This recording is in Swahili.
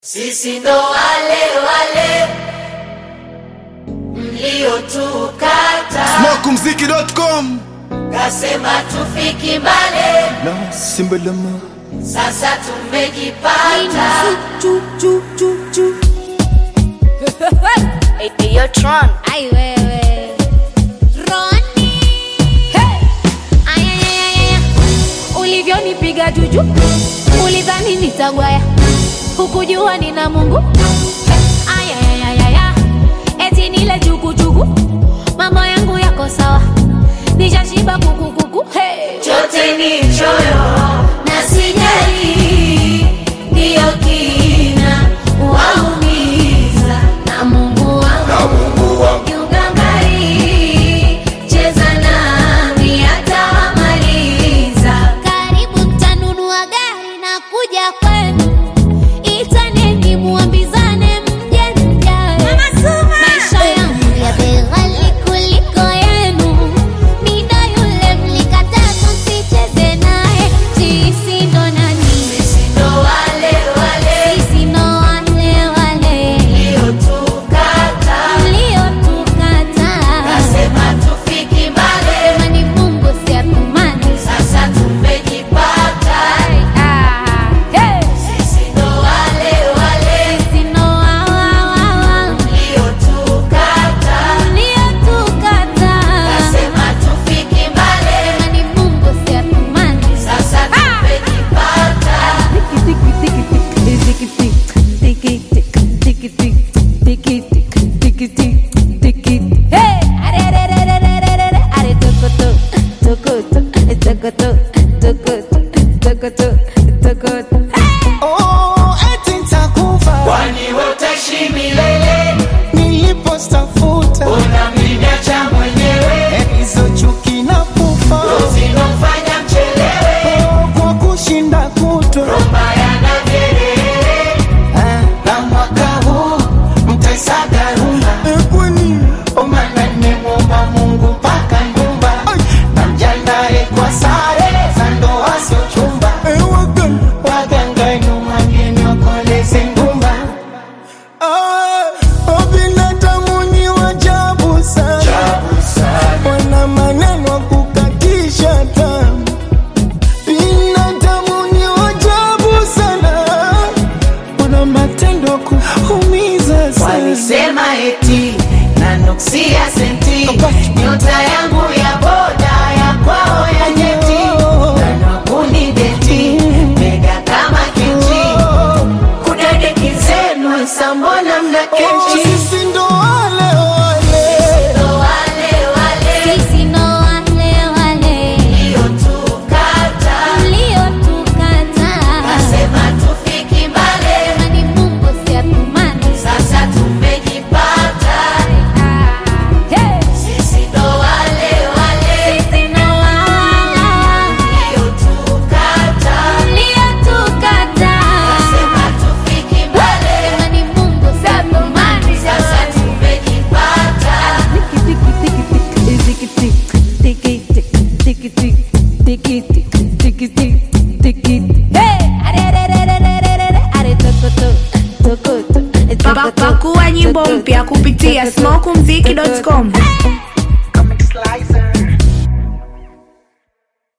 Sisi ndo wale wale mliotukata, Smokumziki.com kasema tufiki mbale, na Simbalama sasa tumejipata. Yo, Tron. Ay, wewe. Roni. Hey. Ay, ay, ay, ay, ay. Ulivyonipiga juju, ulidhani nitagwaya, hukujua nina Mungu. Ay, ay, ay, ay, ay. Eti nile jukujuku, mambo yangu yako sawa, nishashiba kukukuku. Hey. Chote ni choyo na sijali, ndiyo kina waumiza na Mungu wangu kiugangari, cheza nami atawamaliza. Karibu mtanunua gari na kuja kwenu, itaneni muambizane mje mjae. Maisha yangu ya bei ghali kuliko yenu, mida yule mlikataa tusicheze naye. Sisi ndo nani? Sisi ndo wale wale Sisi ndo wale wale mliotukata, mliotukataa. kasema tufiki mbali, Sema ni Mungu si atumani. sasa tumejipata. Ah, hey. Sisi ndo wale wale Sisi ndo wa- wa- wa- wa. mliotukata, Mliotukataa. kasema tufiki mbali, Sema ni Mungu si atumani. sasa tumejipata. Oh, eti nitakufa Kwani wewe utaishi milele, nilipostafuta unamniacha mwenyewe, hizo chuki na kufa zinofanya mchelewe, oh, kwa kushinda kutwa mbaya na vyelele. Ah, Na mwaka huu mtaisaga rumba, eh, kwani omana nimemwomba Mungu mpaka nyumba, na mjandae kwa sare za ndoa sio chumba, eh, waga- waganga nyuma ngeni wakoleze ngumba. Ah, oh, binadamu ni wajabu sana wana maneno ya kukatisha tamaa. Binadamu ni wajabu sana, wana matendo ya kuumiza sana. Walisema eti na nuksia senti, nyota yangu ya boda ya kwao ya jeti, nanakuni deti mega kama kenchi, kudadeki zenu sambona mna Oh, kenchi sisi ndo wale wale Ndo wale wale Sisi ndo wale wale mliotukata, mliotukataa. kasema tufiki mbali, Sema ni Mungu si atumani. sasa tumejipata. Hey. Sisi ndo wale wale Sisi ndo wa- wa- wa- mliotukata, mliotukataa. kasema tufiki mbali, Sema ni Mungu si atumani. sasa tumejipata. Pa- Pakua nyimbo mpya kupitia smokumziki.com.